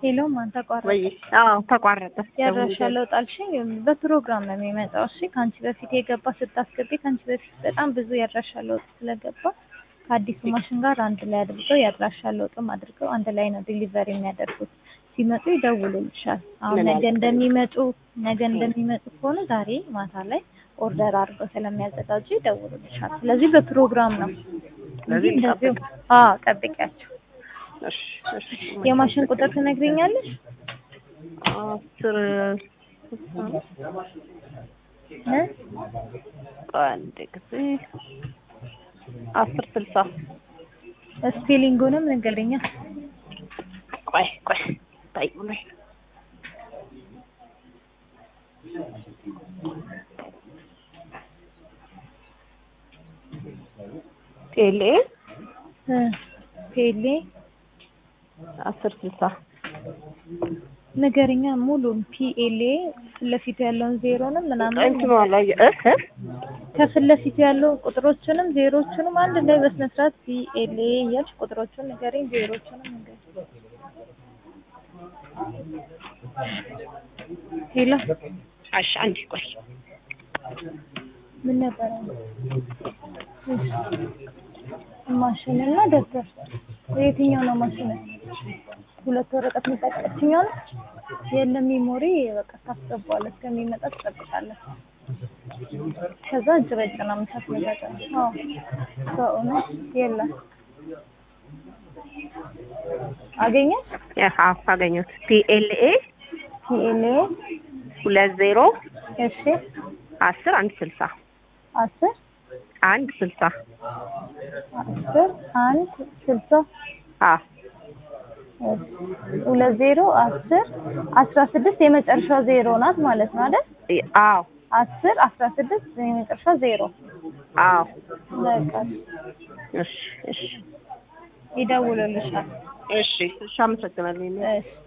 ሄሎ ማን ተቋረጠ? ወይ አዎ ተቋረጠ። ያድራሻ ለውጥ አልሽኝ። በፕሮግራም ነው የሚመጣው። እሺ ከአንቺ በፊት የገባ ስታስገቢ ከአንቺ በፊት በጣም ብዙ ያድራሻ ለውጥ ስለገባ ከአዲሱ ማሽን ጋር አንድ ላይ አድርገው ያድራሻ ለውጥም አድርገው አንድ ላይ ነው ዲሊቨሪ የሚያደርጉት። ሲመጡ ይደውሉልሻል። አሁን ምን ነገ ያህል? እንደሚመጡ ነገ እንደሚመጡ ከሆነ ዛሬ ማታ ላይ ኦርደር አድርገው ስለሚያዘጋጁ ይደውሉልሻል። ስለዚህ በፕሮግራም ነው እንጂ ስለዚህ እንደዚሁ እንጠብቅ። አዎ ጠብቂያቸው። እሺ እሺ። የማሽን ቁጥር ትነግሪኛለሽ? አስር እ? አንድ ጊዜ አስር ስልሳ ስፔሊንጉንም ንገሪኛ። ቆይ ቆይ ታይ ላይ ቴሌ እ ፔሌ አስር ስልሳ ንገሪኛ ሙሉን ፒኤልኤ ፊት ለፊቱ ያለውን ዜሮንም ምናምን እንትኑ አላየ እህ ከፊት ለፊቱ ያለው ቁጥሮችንም ዜሮችንም አንድ ላይ በስነ ስርዓት ፒኤልኤ እያልሽ ቁጥሮቹን ንገሪኝ፣ ዜሮችንም ንገሪኝ። ሄሎ አሽ አንድ ቆይ ምን ነበረ? ማሽን እና ደብተር የትኛው ነው ማሽን? ሁለት ወረቀት የምጠቀችኛው ነው። የለም ሜሞሪ በቃ ታስገባዋለህ፣ እስከሚመጣ ትጠብቃለህ። ከዛ እጅ በእጅ ነው የምታስመዘገው። አዎ በእውነት የለም። አገኘሽ? አዎ አገኘሁት ፒኤልኤ ፒኤልኤ ሁለት ዜሮ እሺ፣ አስር አንድ ስልሳ አስር አንድ ስልሳ አስር አንድ ስልሳ አዎ ሁለት ዜሮ አስር አስራ ስድስት የመጨረሻው ዜሮ ናት ማለት ነው አይደል? አዎ አስር አስራ ስድስት የመጨረሻ ዜሮ አዎ በቃ እሺ እሺ ይደውሉልሻል። እሺ እሺ አመሰግናለሁ እሺ